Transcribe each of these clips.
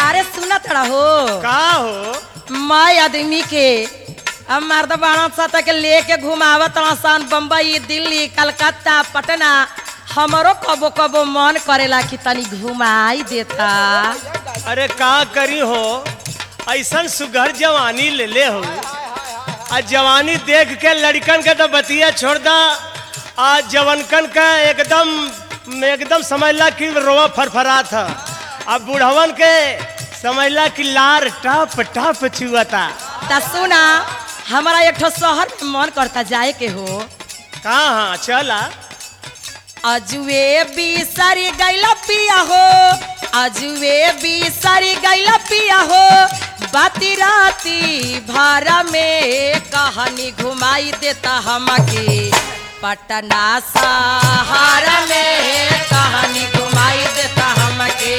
अरे सुना तड़ा हो का हो मैं आदमी के अब मर्द बाणा साथ के लेके घुमावत सन बम्बई दिल्ली कलकत्ता पटना हमरो कबो कबो मन करेला कि तनी घुमाई देता अरे का करी हो ऐसन सुघर जवानी ले ले हो आ जवानी देख के लड़कन के तो बतिया छोड़ दा आज जवनकन का एकदम एकदम समझला कि रोवा फरफरा था अब बुढ़वन के समझला कि लार टप टप चुअता ता सुना हमारा एक ठो शहर में मन करता जाए के हो कहाँ चला अजुए बिसरी गैला पिया हो अजुए बिसरी गैला पिया हो बाती राती भारा में कहानी घुमाई देता हमके पटना सहारा में कहानी घुमाई देता हमके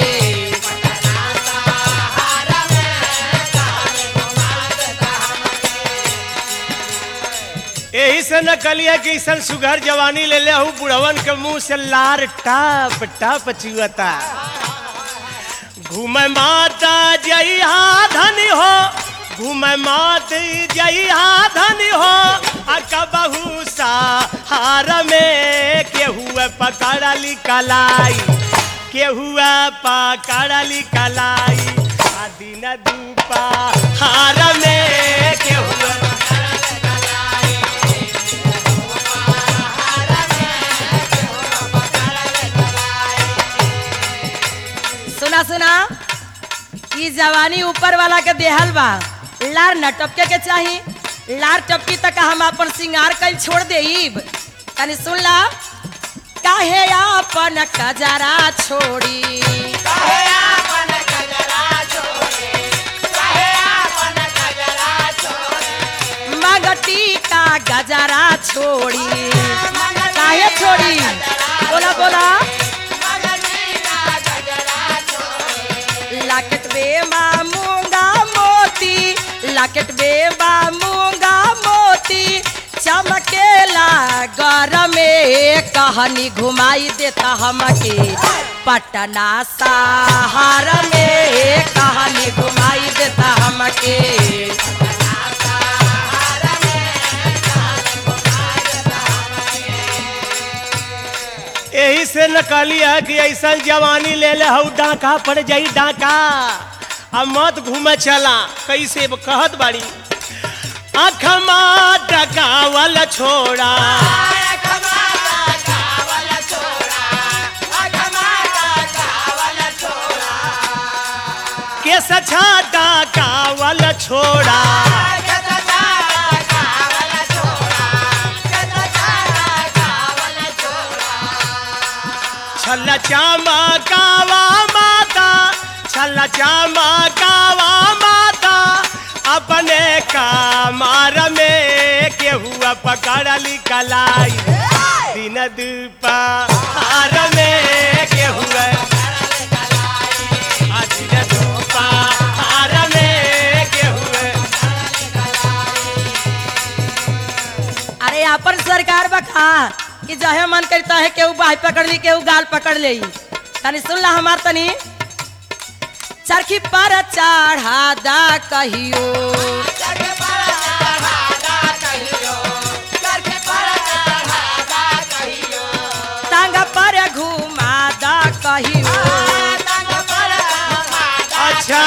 यही से न कलिया कि ऐसन सुघर जवानी ले ले हूँ बुढ़वन के मुंह से लार टप टप चुअता घूमे माता जइहा धनी हो घूमे मात जइहा धनी हो आ कबहू हार में केहुए पकड़ली कलाई केहुए पकड़ली कलाई आ दिन दूपा हार में केहुए सुना सुना ई जवानी ऊपर वाला के देहल बा लार न टपके के चाही लार टपकी तक हम अपन सिंगार कल छोड़ देब तनी सुन ला काहे अपन कजरा छोड़ी मगटी का गजरा छोड़ी काहे छोड़ी बोला बोला लाकेट बेबा मूंगा मोती लाकेट बेबा मूंगा मोती चमकेला गरमे कहानी घुमाई देता हमके पटना सहार में कहानी घुमाई देता हमके यही से नकली है कि ऐसा जवानी ले ले हऊ डाका पड़ जाई डाका अब मत घूमे चला कैसे ब- कहत बाड़ी अखमा डकावल छोड़ा के सछा डकावल छोड़ा छल चामा कावा माता छल चामा कावा माता अपने कामार में केहुआ पकड़ली कलाई दिन दुपहर में केहुआ आ दिन दुपहर में केहुआ अरे अपन सरकार बका कि जहे मन करता है केहू बाह पकड़ ली केहू गाल पकड़ ले तनी सुन ला हमार तनी चरखी पर चढ़ा दा कहियो टांग पर घुमा दा कहियो अच्छा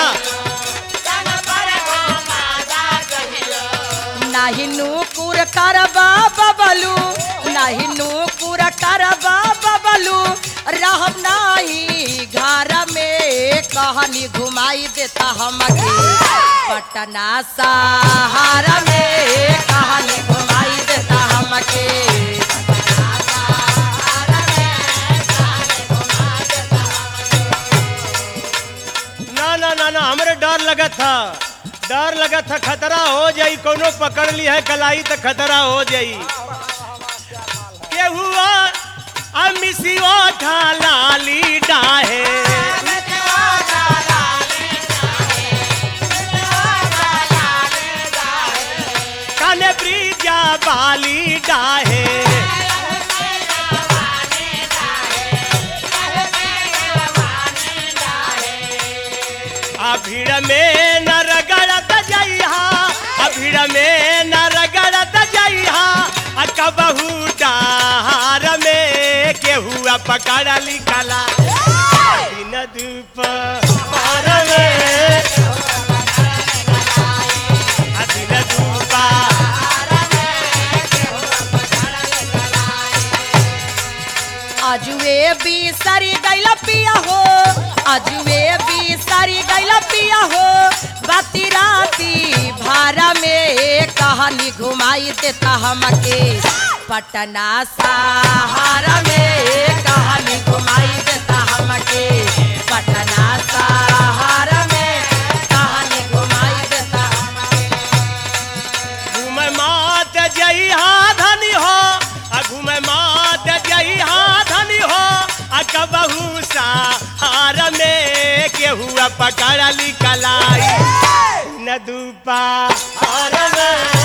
नाही नूपुर करबा बबलू नाही नूपुर करबा बबलू रहब नाही घर में कहानी घुमाई देता हमके पटना सहारा में कहानी घुमाई देता हमके ना ना ना ना हमरे डर लगा था डर लगा था खतरा हो जाई कोनो पकड़ ली है कलाई तो खतरा हो जाई के हुआ अमिसियो ढालाली डाहे काने ब्रिजा बाली डाहे आ भीड़ में न रगड़त जइहा आ भीड़ में न रगड़त जइहा आ कबहू डार में केहुआ पकड़ लिखला दिन दुपहर में आ दिन दुपहर अजुए भी सारी गैला पिया हो अजुए भी सारी गैला पिया हो बाती राती भारा में कहानी घुमाई देता हमके पटना सहारा में कहानी घुमाई देता हमके पटना सहारा में कहानी घुमाई देता घूमे मात जइहा धनी हो आ घूमे मात जइहा धनी हो आ कबहू सहार में केहुआ पकड़ लिखलाई न दुपा में